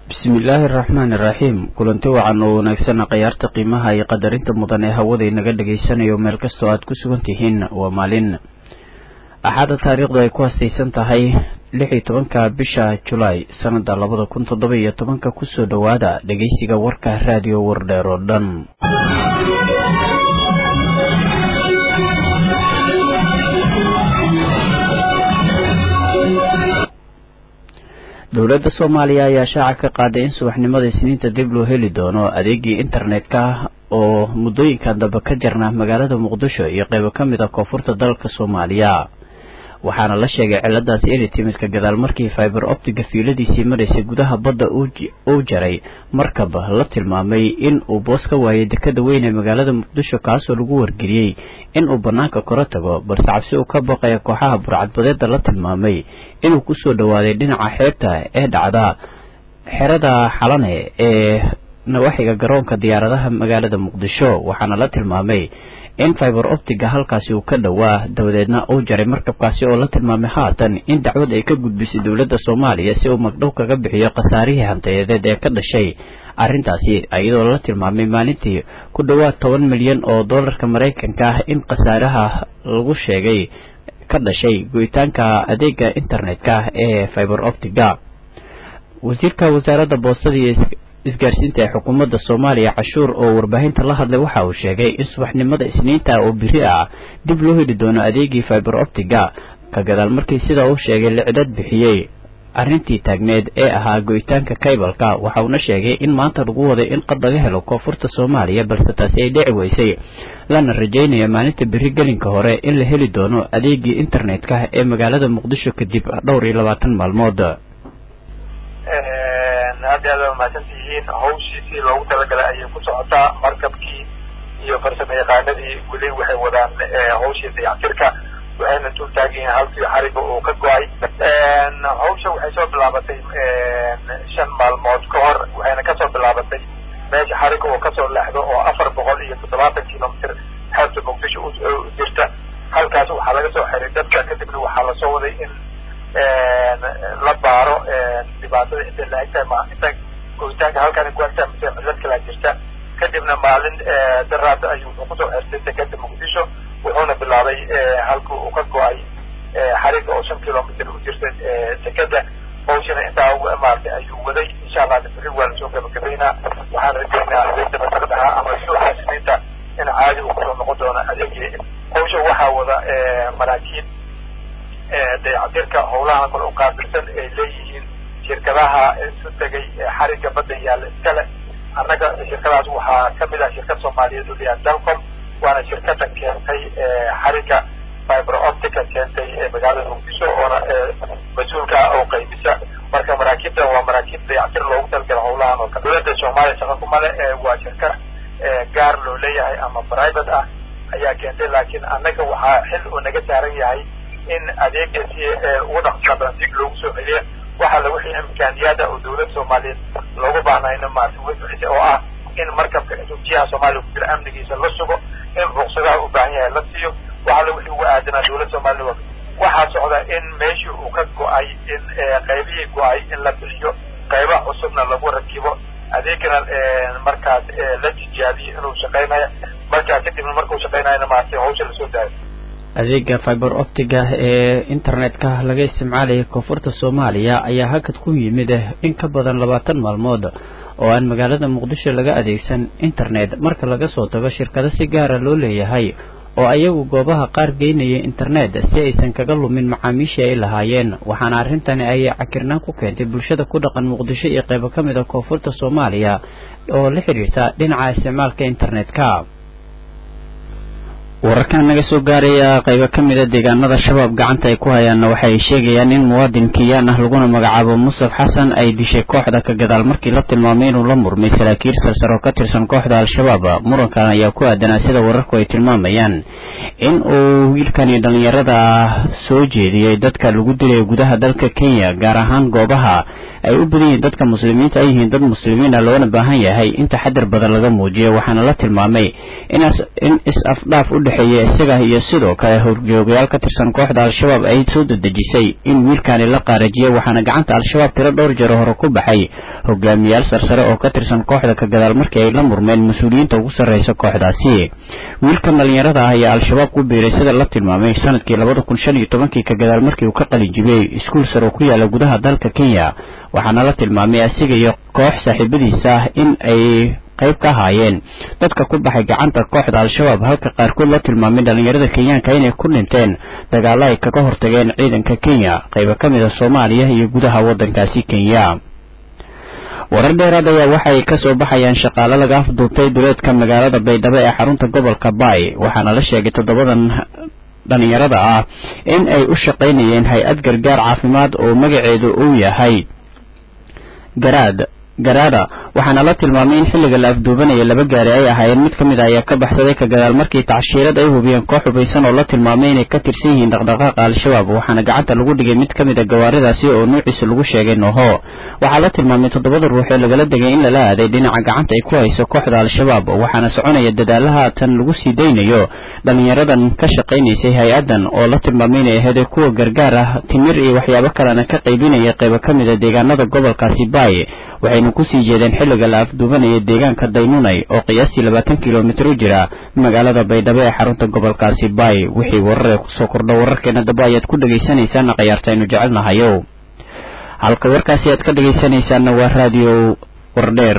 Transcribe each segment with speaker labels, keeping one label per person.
Speaker 1: bismillaahi araxmaani iraxiim kulanti wacan oo wanaagsan khayaarta qiimaha iyo qadarinta mudan ee hawada inaga dhagaysanayo meel kastoo aad ku sugan tihiin waa maalin axaada taariikhdu ay ku hastaysan tahay lix iyo tobanka bisha julaay sanada labada kun toddoba iyo tobanka kusoo dhowaada dhegeysiga warka raadiyo wardheer oo dhan dowladda soomaaliya ayaa shaaca ka qaaday in subaxnimada isniinta dib loo heli doono adeegii internet-ka oo muddooyinkan dambe ka jirna magaalada muqdisho iyo qeybo ka mid a koonfurta dalka soomaaliya waxaana la sheegay ciladaasi inay timid ka gadaal markii fiber optiga fiiladiisii maraysay gudaha badda uu jaray markab la tilmaamay in uu boos ka waayay dekada weyn ee magaalada muqdisho kaasoo lagu wargeliyey in uu bannaanka kora tago balse cabsi uu ka baqaya kooxaha burcadbadeeda la tilmaamay inuu kusoo dhowaaday dhinaca xeebta ee dhacda xerada xalane ee nawaaxiga garoonka diyaaradaha magaalada muqdisho waxaana la tilmaamay in fiber optiga halkaasi uu ka dhowaa dabadeedna uu jaray markabkaasi oo la tilmaamay haatan in dacwad ay ka gudbisay dowladda soomaaliya si uu magdhow kaga bixiyo khasaarihii hantayadeed ee ka dhashay arrintaasi iyadoo la tilmaamay maalintii ku dhowaad toban milyan oo doolarka maraykanka ah in khasaaraha lagu sheegay ka dhashay go'itaanka adeega internet-ka ee fiber optiga wasiirka wasaaradda boostada iyo isgaarsiinta ee xukuumadda soomaaliya cashuur oo warbaahinta la hadlay waxa uu sheegay in subaxnimada isniinta oo biri ah dib loo heli doono adeegii fiber optiga ka gadaal markii sida uu sheegay licdad bixiyey arrintii taagneed ee ahaa go'itaanka kaybalka waxa uuna sheegay in maanta lagu waday in qad laga helo koonfurta soomaaliya balse taasi ay dhici weysay lana rajaynaya maalinta beri gelinka hore in la heli doono adeegii internet-ka ee magaalada muqdisho kadib dhowr iyo labaatan maalmood
Speaker 2: aad aad mahadsan tihiin hawshiisii loogu talagalay ayay ku socotaa markabkii iyo farsamo yaqaanadii weli waxay wadaan hawshii dayactirka waxayna dul taagiyiin halkii xariga uu ka go-ay hawsha waxay soo bilaabatay shan maalmood ka hor waxayna kasoo bilaabatay meesha xariga uu kasoo leexdo oo afar boqol iyo toddobaatan kilomitr xeebta muqdisho u jirta halkaas waxaa laga soo xiray dadka kadibna waxaa lasoo waday in la baaro dhibaatada intay la egtahay ma inta goyitaanka halkan ku egtahay mise cilad kalaa jirta kadibna maalin daraada ayuu wuxuu kusoo xirtay dekeda muqdisho wuxuuna bilaabay halka uu ka go-ay xariga oo shan kilomitr u jirta dekeda hawshana intaa maartay ayuu waday insha allah beri waa lasoo gabagabaynaa waxaan rajaynaa adeegta masaqdaha ama suuxa isniinta in caadi uu kusoo noqon doono adeegii hawsha waxaa wada maraakiib dayactirka howlaha kale u qaabilsan ay leeyihiin shirkadaha isu tegay xariga badda yaalla iskale annaga shirkadaas waxaa kamid ah shirkad soomaaliyeed oo layaha dalcom waana shirkada keentay xariga fiber optica keentay magaalada muqdisho oona mas-uulka oo qaybisa marka maraakiibta waa maraakiib dayactir loogu talagala howlahan oo kale dowladda soomaaliya shaqa kumale waa shirkad gaar loo leeyahay ama private ah ayaa keentay laakiin annaga waxaa xil uu naga saaran yahay in adeega si ugu dhaqsa badan dib loogu soo celiya waxaa la wixii imkaaniyaada oo dowladda soomaaliyeed loogu baahnayna maarta way bixisay oo ah in markabka jiha soomaaliya ku jira amnigiisa la sugo in ruqsadaha u baahan yahay la siiyo waxaa la wixii ugu aadanaa dowladda soomaliya waxaa socda in meeshii uu ka go-ay in qaybihii go-ay in la bixiyo qayba cusubna lagu rakibo adeegana markaas la tijaabiyo inuu shaqaynayo markaa kadibna markuu shaqaynayana maartay hawsha lasoo daayo
Speaker 1: adeega fiber optiga ee internet-ka laga isticmaalaya koonfurta soomaaliya ayaa hakad ku yimid in ka badan labaatan maalmood oo aan magaalada muqdisho laga adeegsan internet marka laga soo tago shirkado si gaara loo leeyahay oo ayagu goobaha qaar geynaya internet si aysan kaga lumin macaamiishii ay lahaayeen waxaana arrintani ay cakirnaan ku keentay bulshada ku dhaqan muqdisho iyo qaybo ka mid a koonfurta soomaaliya oo la xidhiirta dhinaca isticmaalka internet-ka wararkan naga soo gaaraya qaybo ka mid a deegaanada shabaab gacanta ay ku hayaanna waxay sheegayaan in muwaadin kiyaan ah laguna magacaabo musaf xasan ay dishay kooxda ka gadaal markii la tilmaamay inuu la murmay saraakiil sarsar oo ka tirsan kooxda al-shabaab murankan ayaa ku aadanaa sida wararku ay tilmaamayaan in uu wiilkani dhallinyarada soo jeediyey dadka lagu dilay gudaha dalka kenya gaar ahaan goobaha ay u badan yihiin dadka muslimiinta ay yihiin dad muslimiina loona baahan yahay in taxadar badan laga muujiyo waxaana la tilmaamay in is-afdhaaf u dhexeeya isaga iyo sidoo kale horjoogayaal ka tirsan kooxda al-shabaab ay soo dedejisay in wiilkaani la qaarajiyo waxaana gacanta al-shabaab tiro dhowr jeer hore ku baxay hogaamiyaal sarsare oo ka tirsan kooxda ka gadaal markii ay la murmeen mas-uuliyiinta ugu sarreysa kooxdaasi wiilkan dhalinyarada ah ayaa al-shabaab ku biiray sida la tilmaamay sanadkii labada kun shan iyo tobankii ka gadaal markii uu ka qalin jibiyey iskuul sare oo ku yaala gudaha dalka kenya waxaana la tilmaamay asiga iyo koox saaxiibadiisa in ay qayb ka ahaayeen dadka ku baxay gacanta kooxda al-shabaab halka qaarkood la tilmaamay dhalinyarada kenyaanka inay ku dhinteen dagaalo ay kaga hortageen ciidanka kenya qaybo ka mid a soomaaliya iyo gudaha waddankaasi kenya warar dheeraad ayaa waxay ka soo baxayaan shaqaale laga afduubtay duleedka magaalada baydhabo ee xarunta gobolka baay waxaana la sheegay toddobadan dhalinyarada ah in ay u shaqaynayeen hay-ad gargaar caafimaad oo magaceedu uu yahay garaad garaada waxaana la tilmaamay in xilliga la afduubanaya laba gaari ay ahaayeen mid ka mid a ayaa ka baxsaday ka gadaal markii tacshiirad ay hubiyeen koox hubaysan oo la tilmaamay inay ka tirsan yihiin dhaqdhaqaaqa al-shabaab waxaana gacanta lagu dhigay mid ka mid a gawaaridaasi oo nuuciisa lagu sheegay noho waxaa la tilmaamay toddobada ruux ee lagala degay in lala aaday dhinaca gacanta ay ku hayso kooxda al-shabaab waxaana soconaya dadaalaha tan lagu sii daynayo dhalinyaradan ka shaqaynaysay hay-adan oo la tilmaamay inay ahayd kuwa gargaar ah timir iyo waxyaabo kalena ka qaybinaya qaybo ka mid a deegaanada gobolkaasi baay waxayna kusii jeedeen xilliga la afduubanaya deegaanka daynunay oo qiyaastii labaatan kilomitir u jira magaalada baydhabo ee xarunta gobolkaasi baay wixii wararee kusoo kordha wararkeena daba ayaad ku dhegaysanaysaana khayaarta aynu jecelnahayo halka warkaasi aad ka dhegaysanaysaana waa raadiyo wardheer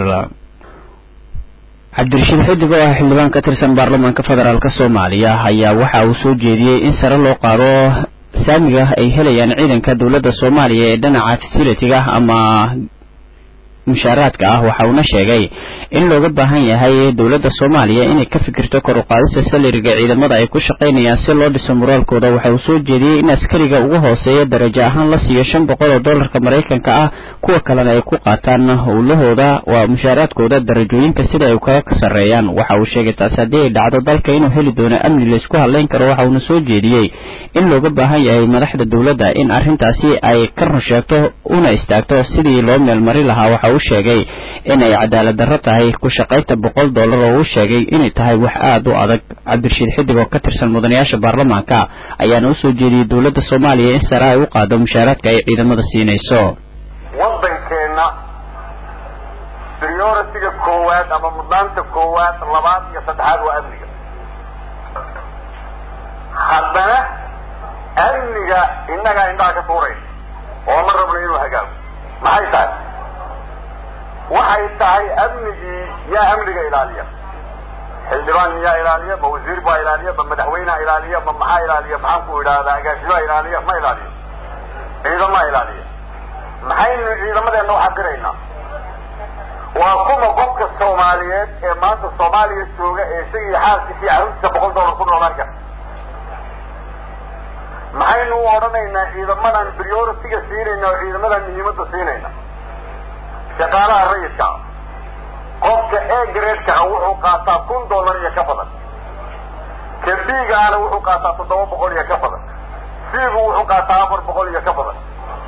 Speaker 1: cabdirashiid xidig oo ah xildhibaan ka tirsan baarlamaanka federaalk soomaaliya ayaa waxa uu soo jeediyey in sare loo qaado saamiga ay helayaan ciidanka dowladda soomaaliya ee dhinaca fasilitiga ama mushaaraadka ah waxa uuna sheegay in looga baahan yahay dowladda soomaaliya inay ka fikirto kor u qaadista salariga ciidamada ay ku shaqaynayaan si loo dhiso moraalkooda waxa uu soo jeediyey in askariga ugu hooseeya darajo ahaan la siiyo shan boqol oo dollarka maraykanka ah kuwa kalena ay ku qaataan howlahooda waa mushaaraadkooda darajooyinka sida ay kaga sarreeyaan waxa uu sheegay taasi haddii ay dhacdo dalka inuu heli doono amni laysku hadlayn karo waxa uuna soo jeediyey in looga baahan yahay madaxda dowladda in arrintaasi ay ka run sheegto una istaagto sidii loo meelmari lahaa waxa uu sheegay inay cadaalad darro tahay ku shaqaynta boqol dollar oo uu sheegay inay tahay wax aada u adag cabdirashiid xidig oo ka tirsan mudanayaasha baarlamaanka ayaana usoo jeediyey dowladda soomaaliya in sare ay u qaado mushaaraadka ay ciidamada siinayso
Speaker 3: waddankeenna prioritiga koowaad ama mudnaanta koowaad labaad iyo saddexaad waa amniga haddana amniga innagaa indhaha ka tuurayna oo ma rabno inuu hagaago maxay tahay waxay tahay amnigii yaa amniga ilaaliya xildhibaan yaa ilaaliya ma wasiir baa ilaaliya ma madaxweyneha ilaaliya ma maxaa ilaaliya maxaan ku idhaahdaa agaasimaa ilaaliya ma ilaaliyo ciidamaa ilaaliya maxaynu ciidamadeenna u xaqiraynaa waa kuma qofka soomaaliyeed ee maanta soomaaliya jooga ee isagii xaalkiisii carruurtiisa boqol dollar ku noolaan kara maxaynu u odhanaynaa ciidamadan prioritiga siinayna oo ciidamadan muhiimadda siinayna shaqaalaha rayidka qofka e gradeka ah wuxuu qaataa kun dollar iyo ka badan ka bigaana wuxuu qaataa toddoba boqol iyo ka badan sigu wuxuu qaataa afar boqol iyo ka badan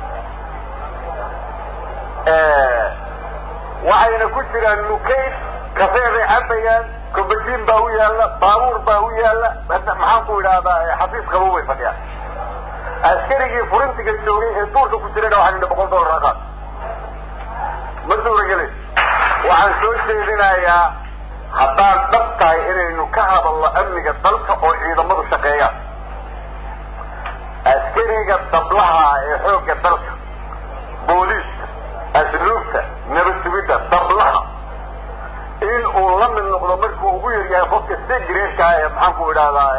Speaker 3: waxayna ku jiraan nukayd kafeebay cabayaan kobajiin baa u yaalla baabuur baa u yaalla maxaan ku idhaahdaa xafiis qabow bay fadhiyaan askarigii furintiga joogay ee duurka ku jirayna waxaan idhi boqol dollar aqaad ma suuragelin waxaan soo jeedinayaa haddaan dhab tahay inaynu ka hadalno amniga dalka oo ciidamadu shaqeeyaan askariga dablaha ee xoogga dalka booliiska asluubta nabad sugidda dablaha in uu la mid noqdo markuu ugu yaryahay qofka segreedka ah ee maxaan ku idhahdaa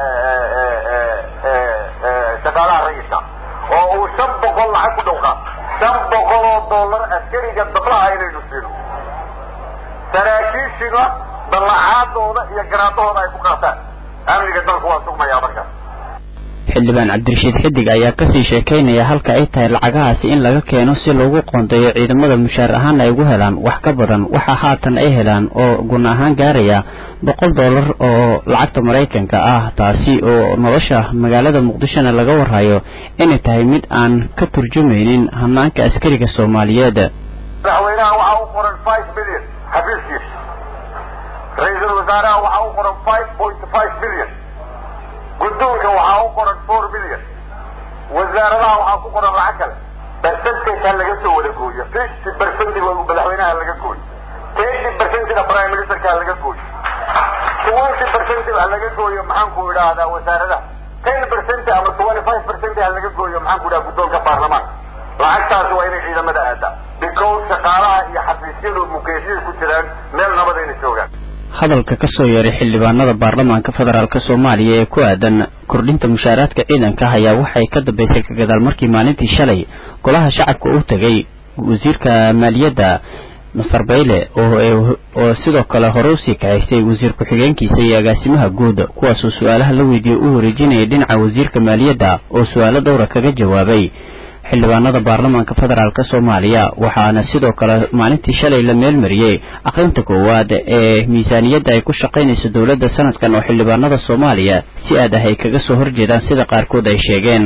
Speaker 3: shaqaalaha rayidka oo uu shan boqol lacag ku dhowqaa shan boqol oo dollar askariga dablaha inaynu siino saraakiishina dallacaadooda iyo garaadahooda ay ku qaataan amniga dalku waa sugmayaa markaas
Speaker 1: xildhibaan cabdirashiid xidig ayaa kasii sheekaynaya halka ay tahay lacagahaasi in laga keeno si loogu qoondeeyo ciidamada mushaar ahaan ay ugu helaan wax ka badan waxa haatan ay helaan oo gun ahaan gaaraya boqol dollar oo lacagta maraykanka ah taasi oo nolosha magaalada muqdishona laga warhayo inay tahay mid aan ka turjumaynin hanaanka askariga soomaaliyeed
Speaker 3: madaxweynaha waxaa u qoran five billion xafiiskiisa ra-iisul wasaaraha waxaa u qoran five point five billion guddoonka waxaa u qoran four million wasaaradaha waxaa ku qoran lacag kale percentage ha laga soo wada gooyo fifty percentage madaxweynaha laga gooyo thirty percentage prime ministerka ha laga gooyo twenty percentage ha laga gooyo maxaan ku idhaahdaa wasaaradaha ten percent ama twenty five percent ha laga gooyo maxaan ku idhaha guddoonka baarlamaanka lacagtaasi waa inay ciidamada aadaa because shaqaalaha iyo xafiisyadu mukeeshiyay ku jiraan meel nabadayna joogaan
Speaker 1: hadalka ka soo yeeray xildhibaanada baarlamaanka federaalk soomaaliya ee ku aadan kordhinta mushaaraadka ciidanka ayaa waxay ka dambeysay ka gadaal markii maalintii shalay golaha shacabka u tegay wasiirka maaliyadda master bayle oo sidoo kale hore usii kahaystay wasiir ku-xigeenkiisa iyo agaasimaha guud kuwaasoo su-aalaha la weydiiyey u wareejinayay dhinaca wasiirka maaliyadda oo su-aalo dhowra kaga jawaabay xildhibaanada baarlamaanka federaalk soomaaliya waxaana sidoo kale maalintii shalay la meelmariyey aqrinta koowaad ee miisaaniyadda ay ku shaqaynayso dowladda sanadkan oo xildhibaanada soomaaliya si aad ah ay kaga soo horjeedaan sida qaarkood ay sheegeen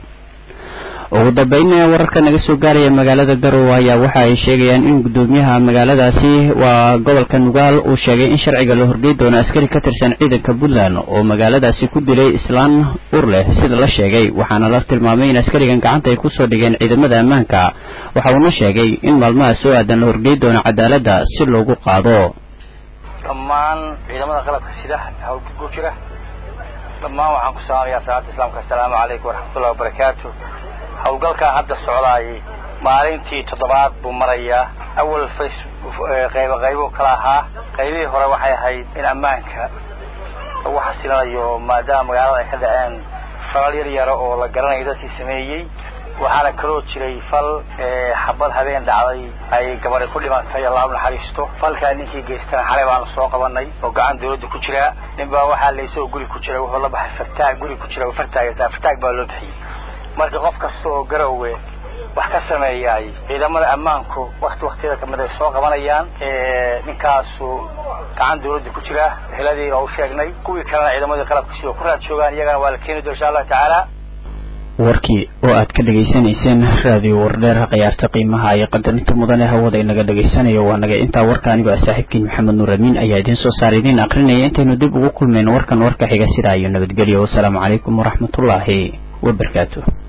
Speaker 1: ugu dambeynna wararka naga soo gaaraya magaalada garowe ayaa waxa ay sheegayaan in guddoomiyaha magaaladaasi waa gobolka nugaal uu sheegay in sharciga la horgey doono askari ka tirsan ciidanka puntland oo magaaladaasi ku dilay islaan ur leh sida la sheegay waxaana la tilmaamay in askarigan gacanta ay kusoo dhigeen ciidamada ammaanka waxa uuna sheegay in maalmaha soo aadan la horgey doono cadaaladda si loogu qaado
Speaker 4: dhammaan ciidamada qalabka sida hawlka ku jira dhammaan waxaan ku salaamayaa salaada islaamka assalaamu calaykum waraxmatullahi wabarakaatu hawlgalkaa hadda socdaayay maalintii toddobaad buu marayaa awal face qaybo qaybo kala ahaa qaybihii hore waxay ahayd in ammaanka lagu xasilinayo maadaama magaalada ay ka dhaceen falal yar yara oo la garanayo dadkii sameeyey waxaana kaloo jiray fal xabad habeen dhacday ay gabadhi ku dhimatay allahu naxariisto falkaa ninkii geystana xalay baanu soo qabanay oo gacan dawladda ku jira nin baa waxaa laysoo guri ku jira wuxuu la baxay fartaag guri ku jira fartaag fartaag baa loo bixiyey marka qof kasta oo garowe wax ka sameeyaay ciidamada ammaanku wakti waktiyada kamid ay soo qabanayaan ninkaasu gacan dawladda ku jira heladii oo u sheegnay kuwii kalena ciidamadii qalabkasi oo ku raad joogaan iyagana waa la keeni doon insha allahu tacaala
Speaker 1: warkii oo aad ka dhegaysanayseen raadiyo wardheer khiyaarta qiimaha iyo qadarinta mudane hawada inaga dhegaysanayo waa naga intaa warka anigoo ah saaxiibkiin maxamed nuur amiin ayaa idiin soo saara idiin akrinaya intaynu dib ugu kulmayno warkan warka xiga sidaa iyo nabadgelyo wasalaamu calaykum waraxmatullaahi wabarakaatu